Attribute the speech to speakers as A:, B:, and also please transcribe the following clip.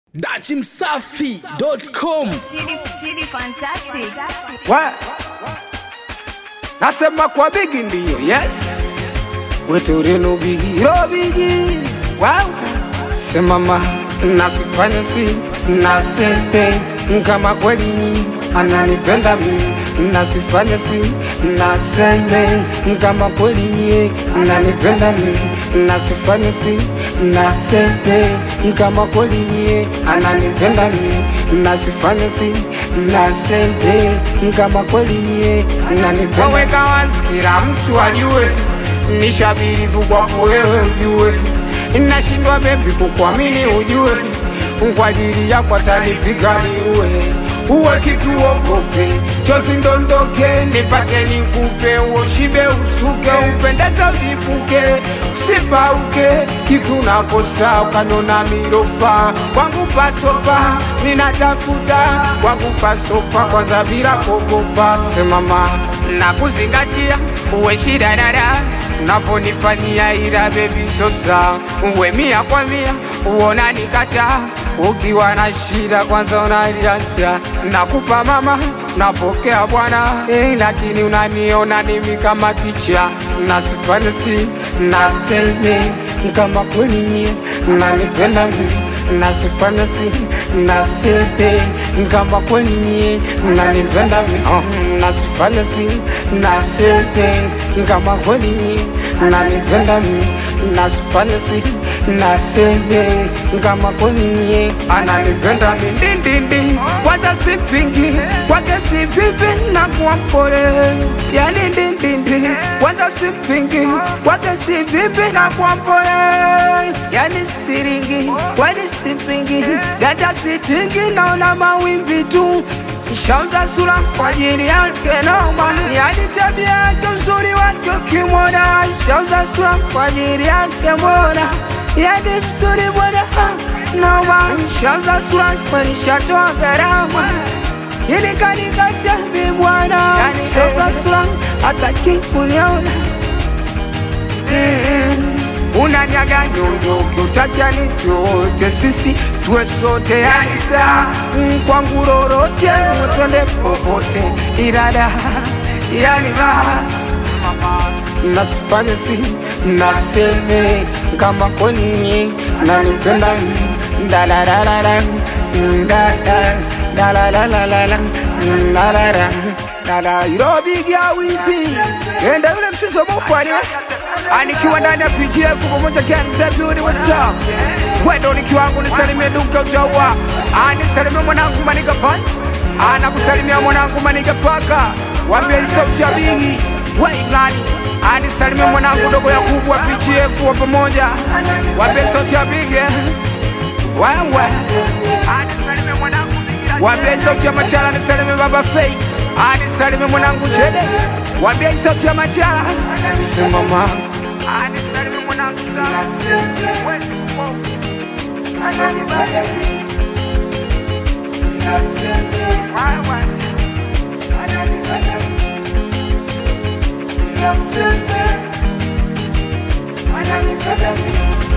A: dachimsafi.com
B: Chili, chili fantastic.
C: Wa- nasema kwa bigi ndiyo yes weturino bigi ro bigi wow. semama nasifanya si nasepe kama kweli ni ananipenda mi nasifanya si naseme kama kweli ni ananipenda mi nasifanya si nasepe kama kweli ni ananipenda mi nasifanya si nasepe kama kweli ni ananipenda waweka wazi kila mtu ajue nishabirivu kwako wewe ujue nashindwa bebi kukuamini ujue kwa ajili yako atanipiga niue uwe kitu ogope chozi ndondoke nipate nikupe uoshibe usuke upendeze vipuke usipauke kitu nakosa ukanona mirofa kwangu pasopa ninatafuta kwangu pasopa kwanza bila kogopa semama nakuzingatia uwe shida dada unavyonifanyia ila bebi sosa uwe mia kwa mia uona nikata ukiwa na shida kwanza unaliacha nakupa mama napokea bwana eh, lakini unaniona nimi kama kicha nasifanisi naseme kama kweli nyie nanipenda mi nasifanisi nasepe kama kweli nyie nanipenda mi oh, nasifanisi nasepe kama kweli nyie nanipenda mi nasifanisi naseme kama kweli nyie ananipenda mi ndindindi kwanza sipingi kwake si vipi na kuwa mpole yani ndindindi kwanza sipingi kwake si vipi na kuwa mpole yani siringi kwani sipingi gata sitingi naona mawimbi tu Shauza sura kwa ajili yake noma, yani tabia yake uzuri wake ukimwona. Shauza sura kwa ajili yake mbona, yani mzuri bwana ha, noma. Shauza sura kwani shatoa gharama ili kanikatabi bwana, yani shauza sura hataki kuniona unanyaga nyonyo kiutacha ni chote sisi tuwe sote yanisa kwangu lolote twende popote irada yanima nasifanye si naseme kama kwenye nanipenda dalalalala dalalalala dala irobigia wizi enda yule msizo mufani anikiwa ndani ya PGF pamoja Gang Beauty what's up wendo nikiwangu nisalimie duka utaua anisalimie mwanangu maniga pants anakusalimia mwanangu maniga paka wambie sauti ya bigi wailani anisalimie mwanangu dogo ya kubwa PGF wa pamoja wambie sauti ya bigi eh. wewe anisalimie mwanangu wambie sauti ya machala nisalimie baba fei anisalimie mwanangu chede wambie sauti ya machala simama
D: Naseme, ananipenda mimi